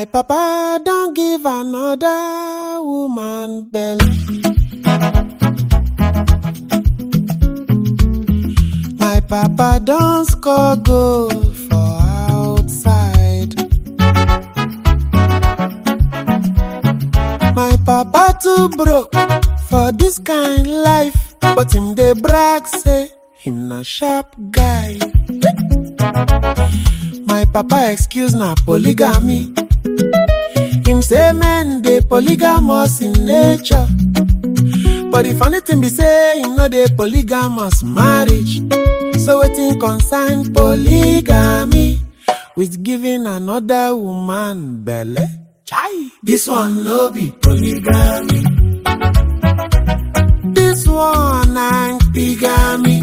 papa don't give another woman belly. My papa don't score goal for outside. My papa too broke for this kind life, but him dey brag say him na sharp guy. My papa excuse na polygamy. Him say men dey polygamous in nature. But the funny thing be say him no dey polygamous marriage. So wetin concern polygamy with giving another woman belle? Chai, this one no be polygamy. This one na bigamy.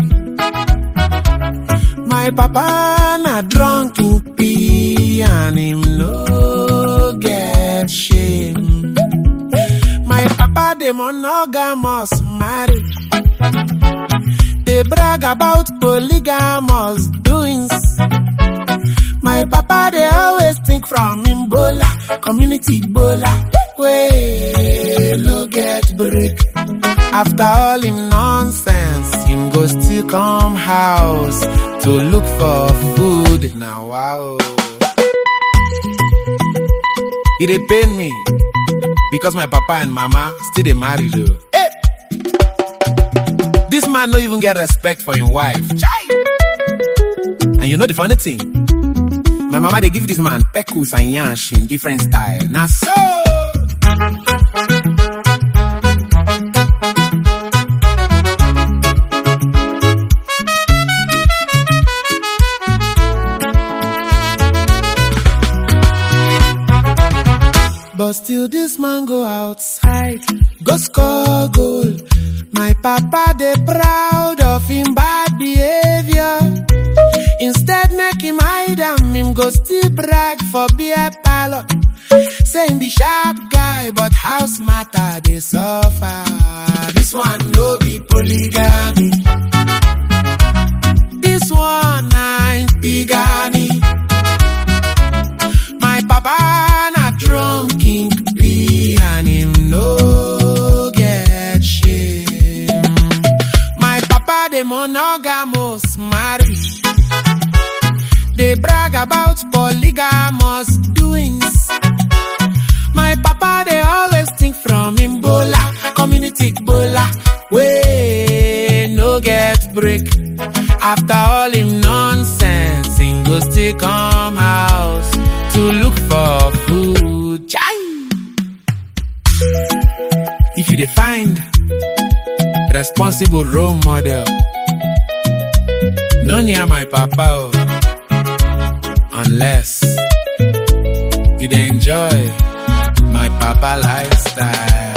My papa na drunk in pee and him no get shame. My papa dey monogamous marriage. They brag about polygamous doings. My papa they always think from him bola, community bola, way no get break. After all him nonsense, him go still come house to look for food. Now wow, it dey pain me because my papa and mama still dey marry though. Hey! This man no even get respect for him wife. Chai! And you know the funny thing? My mama they give this man peckles and yansh in different style. Now so But still this man go outside, go score goal. My papa they proud of him bad behavior. Instead make him hide am, him go still brag for beer parlor. Saying the sharp guy, but house matter they suffer. This one no be polygamy. This one ain't bigamy. My papa na drunk in pee and him no get shame. My papa dey monogamous marriage. They brag about polygamous doings. My papa they always think from him bola, community bola, way no get break. After all him nonsense, him go still come house to look for food. Chai! If you dey find responsible role model, no near my papa oh, unless you dey enjoy my papa lifestyle.